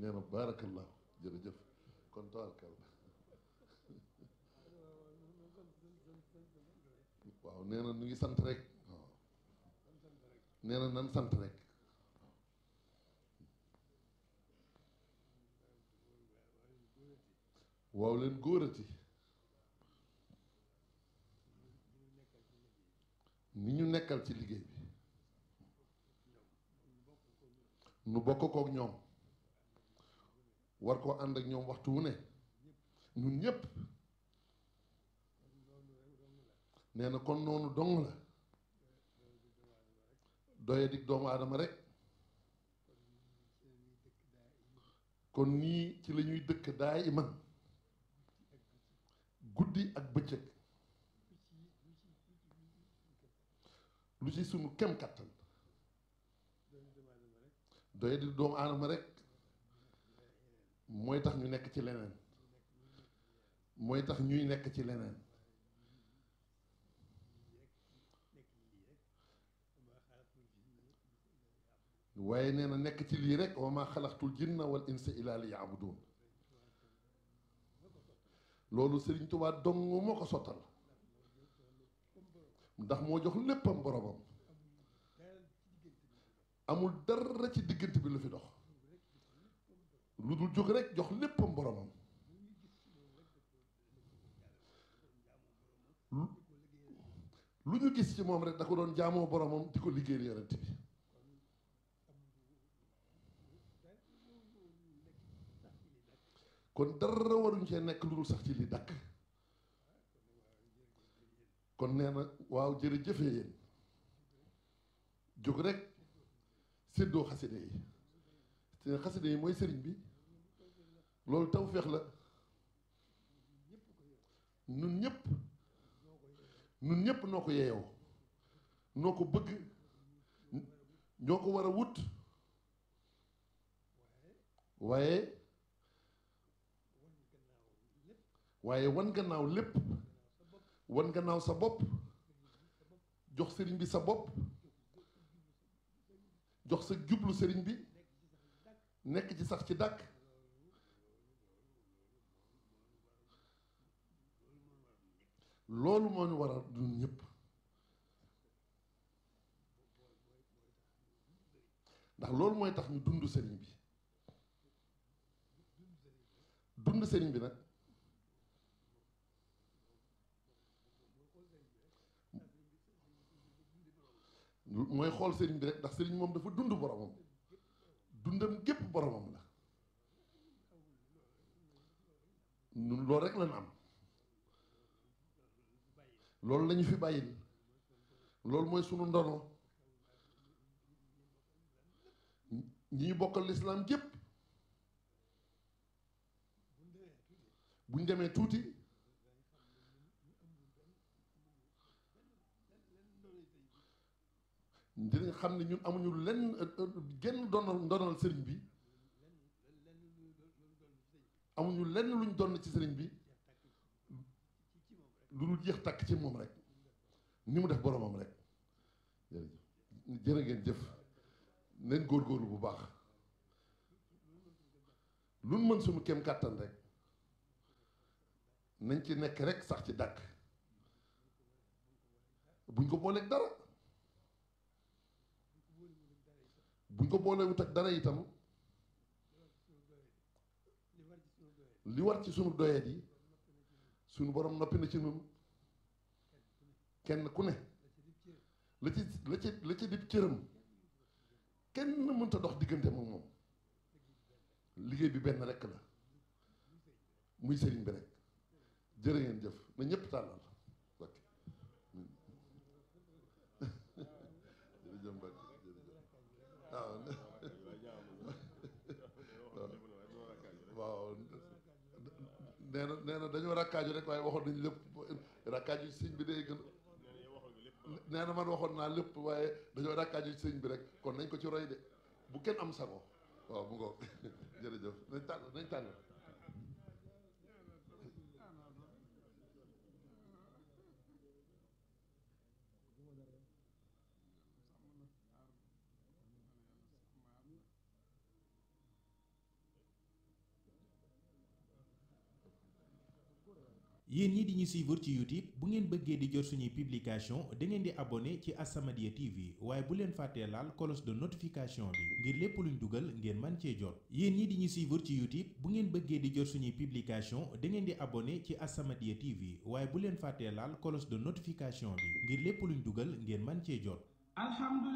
nee na baarakallahu jërëjëf kon tabarkalla waaw nee na ñu ngi sant rek waaw nee na nan sant rek waaw leen góorati ni ñu nekkal ci liggéey bi nu bokk kook ñoom war koo ànd ak ñoom waxtu wu ne ñun ñépp nee na kon noonu dong la doye dig doomu aadama rek kon nii ci la ñuy dëkk daay iman guddi ak bëccëg lu ci sunu kem kattan doye dig doomu aadama rek mooy tax ñu nekk ci leneen mooy tax ñuy nekk ci leneen waaye nee na nekk ci lii rek wa ma xalaqtul jinna wal insa illa li yaabudun loolu Sëriñ Tuubaa dong moo ko sottal ndax moo jox léppam boromam amul dara ci diggante bi lu fi dox lu dul jóg rek jox léppam boromam lu ñu gis ci moom rek da ko doon jaamoo boromam di ko liggéeyal yonent bi kon dara waruñ cee nekk lu dul sax ci li dakk kon nee na waaw jërëjëfee yéen jóg rek séddoo xaside yi te xaside yi mooy sëriñ bi loolu tawféex la nun ñëpp nun ñëpp noo ko yeeyoo noo ko bëgg ñoo ko war a wut waaye waaye wan gannaaw lépp wan gannaaw sa bopp jox sëriñ bi sa bopp jox sa jublu sëriñ bi nekk ci sax ci dàkk loolu moo ñu waral ñun ñëpp ndax loolu mooy tax ñu dund sëriñ bi dund sëriñ bi nag mooy xool sëriñ bi rek ndax sëriñ moom dafa dund boromam dundam gépp boromam la ñun loolu rek lañ am loolu lañu fi bàyyil loolu mooy sunu ndono ñi ñu bokkal lislaam gépp buñ demee tuuti dinañ xam ne ñun amuñu lenn genn donal ndonal sëriñ bi amuñu lenn luñ donn ci sëriñ bi lu dul jeex tàkk ci moom rek ni mu def boromam rek jërëjëf jërë ngeen jëf nañ góorgóorlu bu baax lu mën suñu kem kàttan rek nañ ci nekk rek sax ci dàkk buñ ko booleeg dara buñ ko boolewut ak dara itam li war ci sunu doyet yi sunu borom noppi na ci nun kenn ku ne la ci la ci la ci dib cëram kenn mënta dox diggante moom moom liggéey bi benn rekk la muy sëriñ bi rek jërë ngeen jëf na ñëpp tàllal ok jërëjëf Mbacke waaw waaw nee na nee na dañoo rakkaaju rek waaye waxoon nañu lépp rakkaaju sëñ bi day gën nee na man waxoon naa lépp waaye dañoo rakkaaju sëñ bi rek kon nañ ko ci roy de bu kenn am sago waaw bu ngoog jërëjëf nañ tànn nañ tànn yéen ñi di ñu suivre ci YouTube bu ngeen bëggee di jot suñuy publication da ngeen di abonné ci As-Samadiyya TV waaye bu leen fàttee laal cloche de notification bi ngir lépp luñ dugal ngeen man cee jot yéen ñi di ñu suivre ci YouTube bu ngeen bëggee di jot suñuy publication da ngeen di abonné ci As-Samadiyya TV waaye bu leen fàttee laal cloche de notification bi ngir lépp luñ dugal ngeen man cee jot